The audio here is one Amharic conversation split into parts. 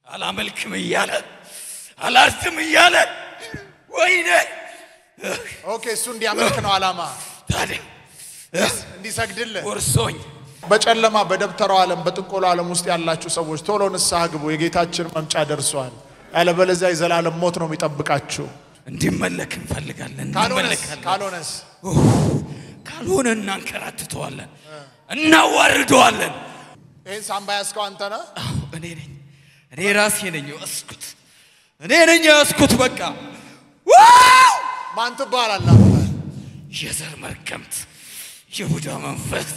አላመልክም እያለ አላርትም እያለ ወይኔ ኦኬ፣ እሱ እንዲያመልክ ነው ዓላማ፣ ታዲያ እንዲሰግድልህ። ወርሶኝ በጨለማ በደብተራው ዓለም በጥንቆሎ ዓለም ውስጥ ያላችሁ ሰዎች ቶሎ ንስሐ ግቡ። የጌታችን መምጫ ደርሷል። ያለበለዚያ የዘላለም ሞት ነው የሚጠብቃችሁ። እንዲመለክ እንፈልጋለን። ካልሆነስ እንመለካለን። ካልሆነስ ካልሆነ እናንከራትተዋለን፣ እናዋርደዋለን። ይህን ሳምባ ያዝከው አንተ ነህ። አዎ፣ እኔ ነኝ። እኔ ራሴ ነኝ የያዝኩት። እኔ ነኝ የያዝኩት። በቃ ዋው! ማን ትባላለህ አንተ? የዘር መርገምት፣ የቡዳ መንፈስ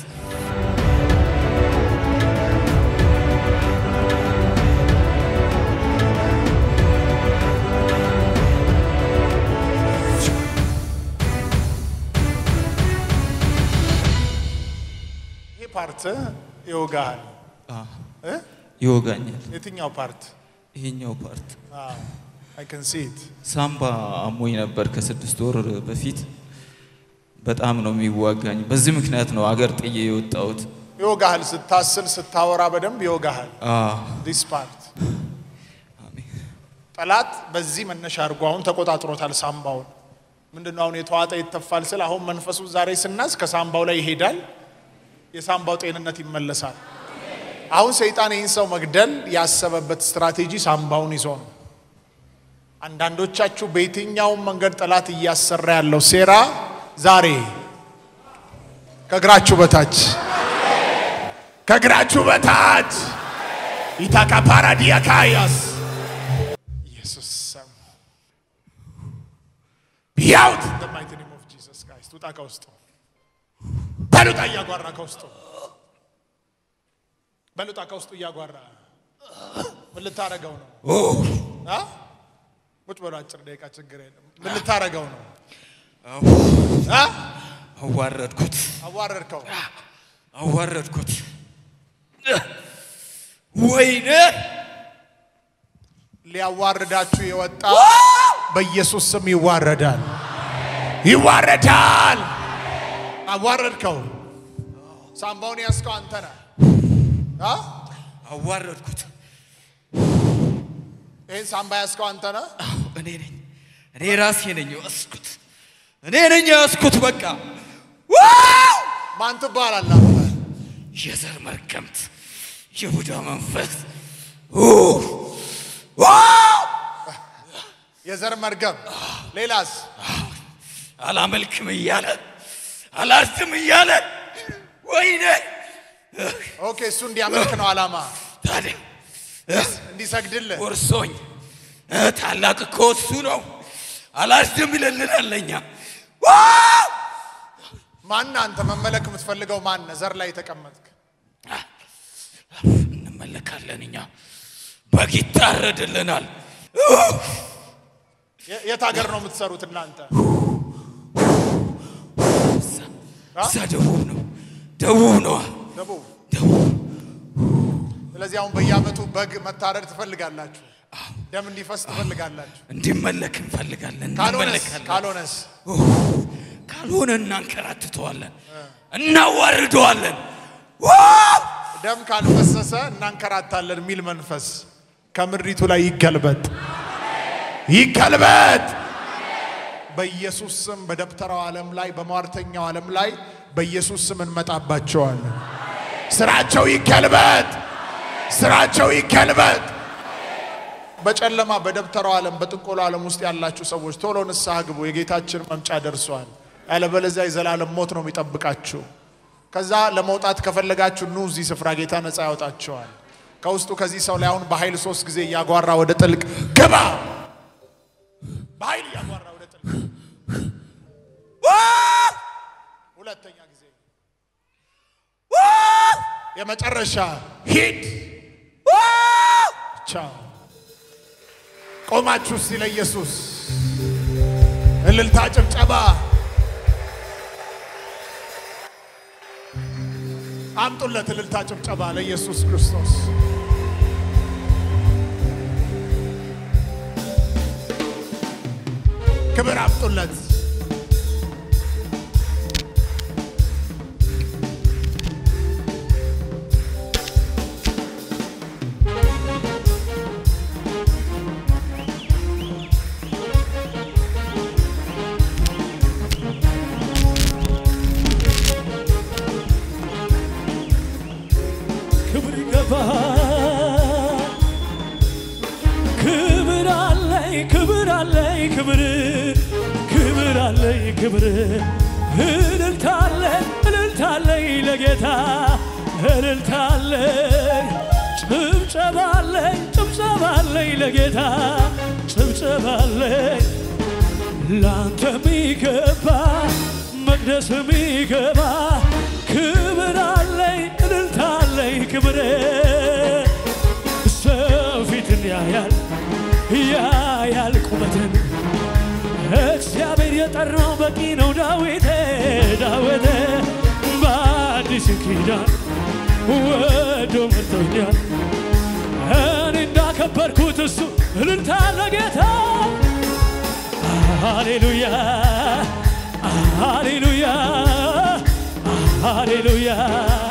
ይሄ ፓርት ይወጋሃል እ? ይወጋኛል። የትኛው ፓርት? ይሄኛው ፓርት አይ ካን ሲ ኢት ሳምባ አሞኝ ነበር ከስድስት ወር በፊት በጣም ነው የሚዋጋኝ። በዚህ ምክንያት ነው አገር ጥዬ የወጣሁት። ይወጋሃል። ስታስል ስታወራ በደንብ ይወጋሃል። አዎ፣ ዲስ ፓርት አሜን። ጠላት በዚህ መነሻ አድርጎ አሁን ተቆጣጥሮታል ሳምባውን። ምንድን ነው አሁን የተዋጠ ይተፋል ስል አሁን መንፈሱ ዛሬ ስናዝ ከሳምባው ላይ ይሄዳል፣ የሳምባው ጤንነት ይመለሳል። አሁን ሰይጣን ይህን ሰው መግደል ያሰበበት ስትራቴጂ ሳምባውን ይዞ ነው። አንዳንዶቻችሁ በየትኛውም መንገድ ጠላት እያሰራ ያለው ሴራ ዛሬ ከእግራችሁ በታች ከእግራችሁ በታች ኢታካ ፓራዲያ ካያስ ኢየሱስ ስም ቢያውት in the mighty name of Jesus Christ ውጣ ከውስጡ በሉጣ እያጓራ ከውስጡ በሉጣ ከውስጡ እያጓራ ምን ልታረገው ነው? አ? ቁጭ በሉ አጭር ደቂቃ ችግር የለም። ምን ልታረገው ነው? አ? አዋረድኩት፣ አዋረድከው። አዋረድኩት። ወይኔ ሊያዋርዳችሁ የወጣ በኢየሱስ ስም ይዋረዳል፣ ይዋረዳል። አዋረድከው። ሳምባውን ያዝከው አንተ ነህ። አ? አዋረድኩት። ይህን ሳምባ ያዝከው አንተ ነህ። አዎ፣ እኔ ነኝ። እኔ ራሴ ነኝ የያዝኩት። እኔ ነኝ የያዝኩት። በቃ ዋው! ማን ትባላለህ አንተ? የዘር መርገምት፣ የቡዳ መንፈስ ኡ! ዋው! የዘር መርገም። ሌላስ? አላመልክም እያለ አላርትም እያለ ወይኔ ኦኬ፣ እሱ እንዲያመልክ ነው ዓላማ፣ ታዲያ እንዲሰግድልህ። ወርሶኝ እ፣ ታላቅ እኮ እሱ ነው። አላርትም ይለልናል ለኛ ዋው! ማን አንተ መመለክ የምትፈልገው ማን? ዘር ላይ የተቀመጥክ እንመለካለን እኛ በግ ይታረድልናል። የ- የት ሀገር ነው የምትሰሩት እናንተ? እዛ ደቡብ ነው፣ ደቡብ ነው፣ ደቡብ። ደቡብ ስለዚህ አሁን በየዓመቱ በግ መታረድ ትፈልጋላችሁ፣ ደም እንዲፈስ ትፈልጋላችሁ። እንዲመለክ እንፈልጋለን። ካልሆነስ እንመለካለን። ካልሆነስ ካልሆነ እናንከራትተዋለን፣ እናዋርደዋለን። ዋው! ደም ካልፈሰሰ እናንከራታለን የሚል መንፈስ ከምድሪቱ ላይ ይገልበጥ ይገልበጥ። በኢየሱስ ስም በደብተራው ዓለም ላይ በሟርተኛው ዓለም ላይ በኢየሱስ ስም እንመጣባቸዋለን። ስራቸው ይገልበጥ፣ ስራቸው ይገልበጥ። በጨለማ በደብተራው ዓለም በጥንቆሎ ዓለም ውስጥ ያላችሁ ሰዎች ቶሎ ንስሐ ግቡ። የጌታችን መምጫ ደርሷል። ያለበለዚያ የዘላለም ሞት ነው የሚጠብቃችሁ። ከዛ ለመውጣት ከፈለጋችሁ ኑ እዚህ ስፍራ ጌታ ነፃ ያወጣቸዋል። ከውስጡ ከዚህ ሰው ላይ አሁን በኃይል ሶስት ጊዜ እያጓራ ወደ ጥልቅ ግባ። በኃይል እያጓራ ወደ ጥልቅ ሁለተኛ ጊዜ የመጨረሻ ሂድ። ቻው። ቆማችሁ እስቲ ለኢየሱስ እልልታ፣ ጭብጨባ አምጡለት። እልልታ፣ ጭብጨባ ለኢየሱስ ክርስቶስ። ክብር አምጡለት። ክብር ክብር አለኝ ክብር እልልታለኝ እልልታለኝ ለጌታ እልልታለኝ ጭብጨባለኝ ጭብጨባለኝ ለጌታ ጭብጨባለኝ ላንተ ሚገባ መቅደስ ሚገባ ክብር አለኝ እልልታለኝ ክብር ሰው ፊትን ያያል ያያል ቁመትን እግዚአብሔር የጠራው በቂ ነው። ዳዊቴ ዳዊቴ በአዲስ ኪዳን ወዶ መርቶኛል። እኔ እንዳከበርኩት እሱ እልልታ ለጌታ ሃሌሉያ ሃሌሉያ ሃሌሉያ